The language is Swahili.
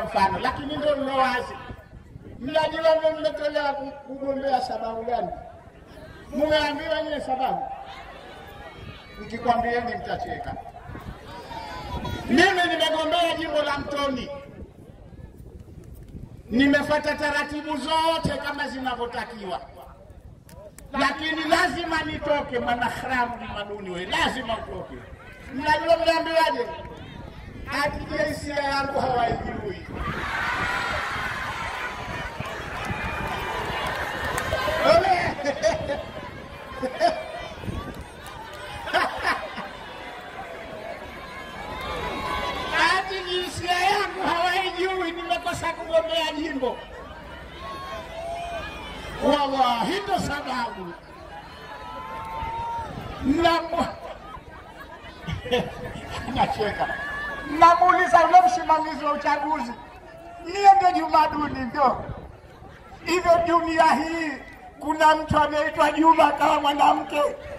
mfano, lakini ndio mlo wazi. Mnajua mmetolewa kugombea sababu gani? Mumeambiwa nyie sababu? Nikikwambieni mtacheka. Mimi nimegombea jimbo la Mtoni, nimefuata taratibu zote kama zinavyotakiwa, lakini lazima nitoke. Mwanaharamu ni maduni we, lazima utoke. Mnajua mnaambiwaje? Ati jinsia yangu hawaijui. Ati jinsia yangu hawaijui, nimekosa kugombea jimbo. Wallahi, ndo sababu Namu... nacheka namuuliza ule msimamizi wa uchaguzi, niye ndio Juma Duni ndio hivyo. Dunia hii kuna mtu anaitwa Juma kama mwanamke